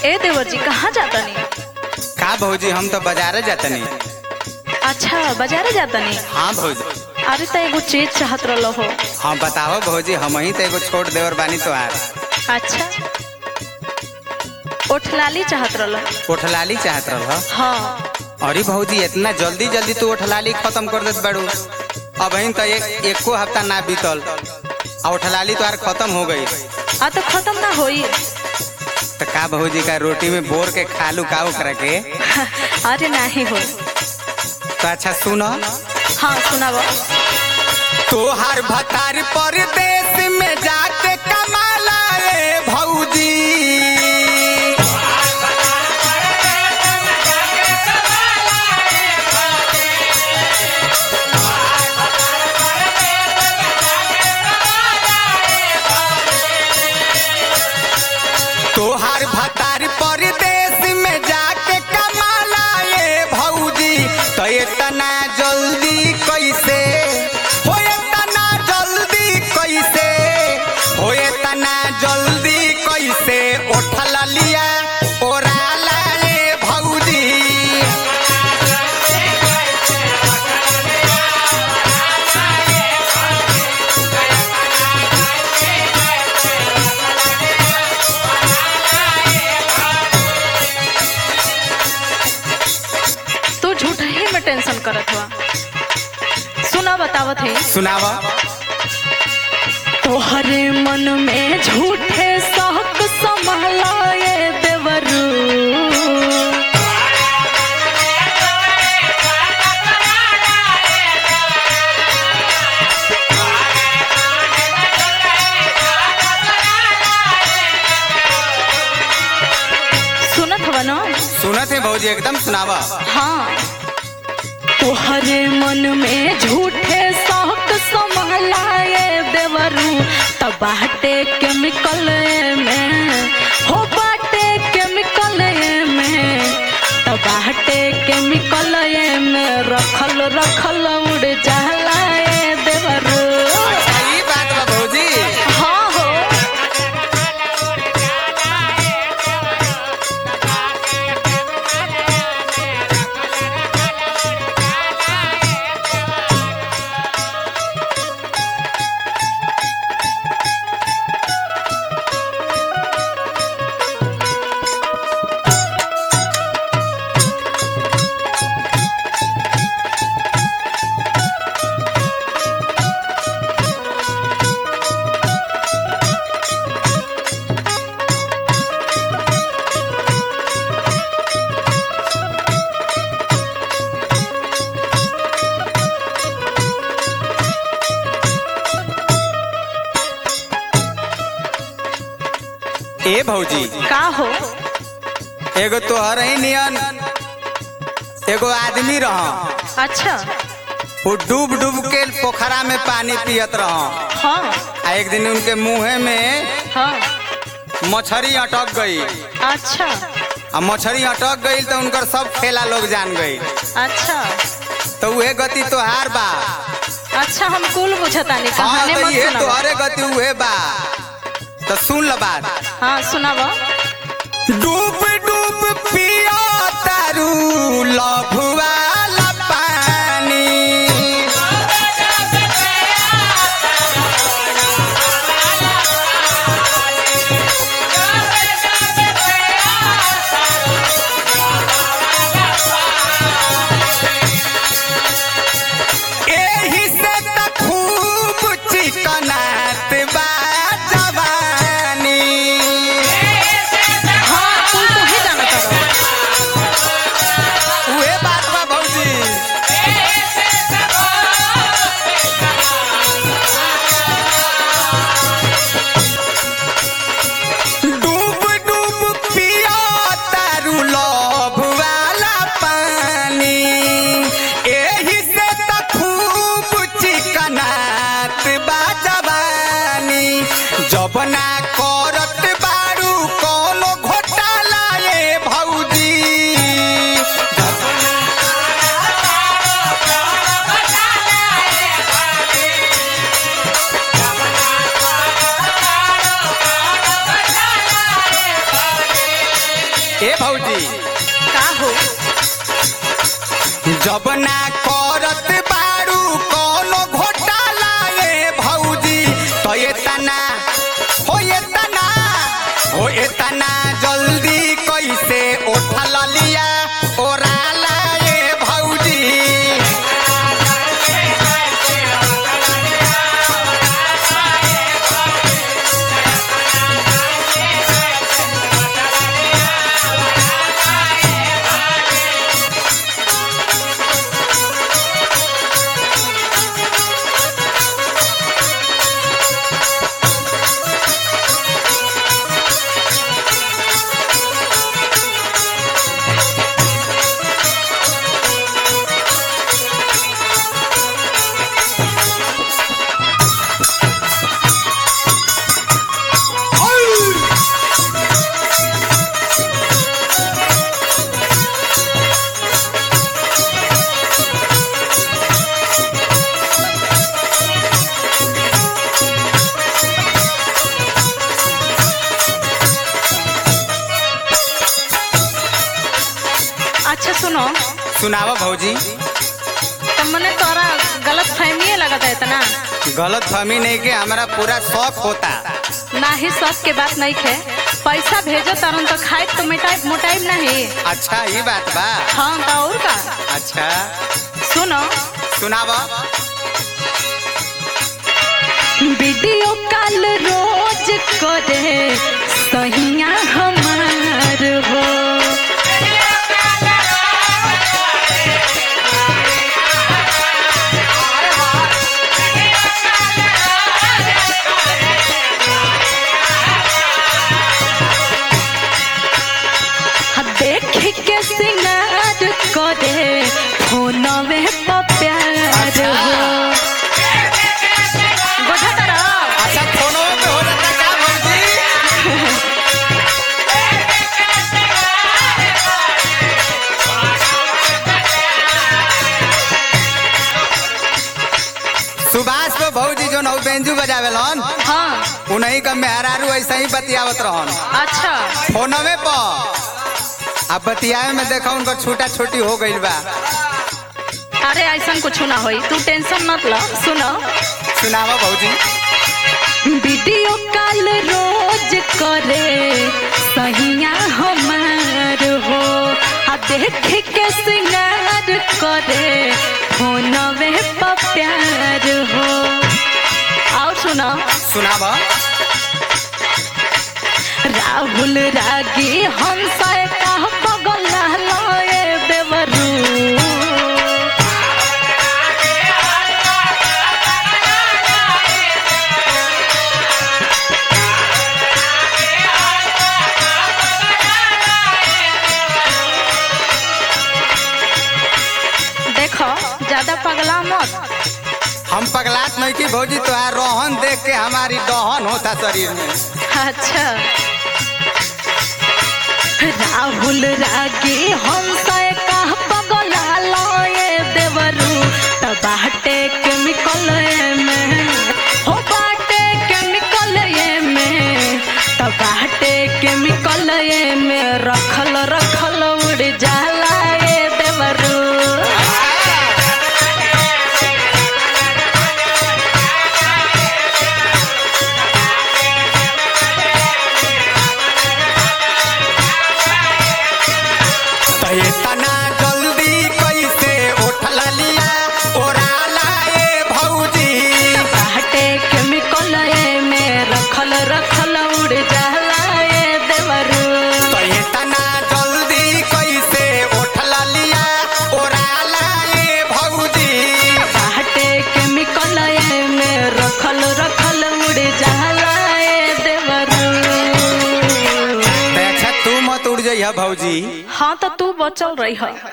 ए देवर जी कहाँ जाता नहीं का भौजी हम तो बाजारे जातनी अच्छा बाजारे जाता नहीं हाँ भौजी अरे तो एगो चीज चाहत रहो हो हाँ बताओ भौजी हम ही तो एगो छोट देवर बानी तोहार अच्छा ओठलाली चाहत रहो ओठलाली चाहत रह हाँ अरे भौजी इतना जल्दी जल्दी तू ओठलाली खत्म कर देत बाड़ू अब ही तो एक एको हफ्ता ना बीतल आ ओठलाली तोहार खत्म हो गई आ तो खत्म ना होई तो का भौजी का रोटी में बोर के खालू का ओकरा के अरे नहीं हो तो अच्छा सुनो हाँ सुनाबो तोहार भतार परदेश में जाके कमाला रे भौजी तोहार भतार परदेश में जाके कमाला ये भौजी तो इतना जल्दी कैसे हो इतना जल्दी कैसे हो इतना जल्दी कैसे उठल लिया ओराला ये भौजी तू झूठ ही में टेंशन करत हुआ सुना बतावत है सुनावा तोहरे मन में झूठे शौक संभालाए देवरू सुनत हवा ना सुनत है भौजी एकदम सुनावा हाँ तोहरे मन में झूठे शौक संभालाए देवरू तब बाटे केमिकल में हो बाटे केमिकल में तब बाटे केमिकल में रखल रखल उड़ जलाए देवरू सही बात बा भौजी हाँ हो ए भौजी का हो एगो तोहर ही नियन एगो आदमी रह अच्छा वो डूब डूब के पोखरा में पानी पियत रह हाँ आ एक दिन उनके मुंहे में हाँ मछली अटक गई अच्छा आ मछली अटक गई तो उनकर सब खेला लोग जान गई अच्छा तो उहे गति तोहार बा अच्छा हम कुल बुझतानी हाँ कहानी तो मत ये सुनाबो तोहरे गति उहे बा तो सुन ल बात हाँ सुनाबो डूब डूब पिया तारू लभुआ पानी एही से त खूब चिकनात बा जवानी हाँ कुल ए भौजी का हो जब ना करत बारू कोनो घोटाला ए भौजी तो ये तना हो ये तना हो ये तना जल्दी कैसे उठल लिया ओराला ए भौजी अच्छा सुनो सुनावा भौजी तो मने तोरा गलत फहमी लगता है इतना गलत फहमी नहीं के हमारा पूरा शौक होता ना ही सब के बात नहीं खे पैसा भेजो तरन तो खाए तो मिटाई मोटाई नहीं अच्छा ये बात बा हाँ तो और का अच्छा सुनो सुनावा वीडियो कॉल रोज करे सहिया हमार हो देख के सिंगार करे फोनवे पर प्यार हो बुझा तारा अच्छा फोनो पे हो जाता का भौजी सुभाष को भौजी जो नौ बेंजू बजावेलन हाँ उन्हीं का मेहरारू ऐसा ही बतियावत रहन अच्छा फोनवे पर अब बतियावे में देखा उनका छोटा छोटी हो गई बा अरे ऐसा कुछ ना होई तू टेंशन मत लो सुनो सुनावा भौजी वीडियो कॉल रोज करे सहिया हमार हो आ देख के सिंगार करे फोनवे पर प्यार हो और सुनो सुनावा राहुल रागी हंसा का बगल लए बेवरू देखो ज्यादा पगला मत हम पगलात नहीं की भौजी तोहार रोहन देख के हमारी दहन होता शरीर में अच्छा राहुल रागी हंसा का पगला लए देवरू त बाटे केमिकल में हो बाटे केमिकल में त बाटे केमिकल में रखल रखल उड़ जाला ए देवरू तो ये तना जल्दी कैसे उठल लिया ओराला ए भौजी बाटे केमिकल में रखल रखल उड़ जाला ए देवरू तो ये तना जल्दी कैसे उठल लिया ओराला ए भौजी बाटे केमिकल में रखल रखल उड़ जाला ए देवरू तो अच्छा तू मत उड़ जाइए भौजी हाँ तो तू बचल रही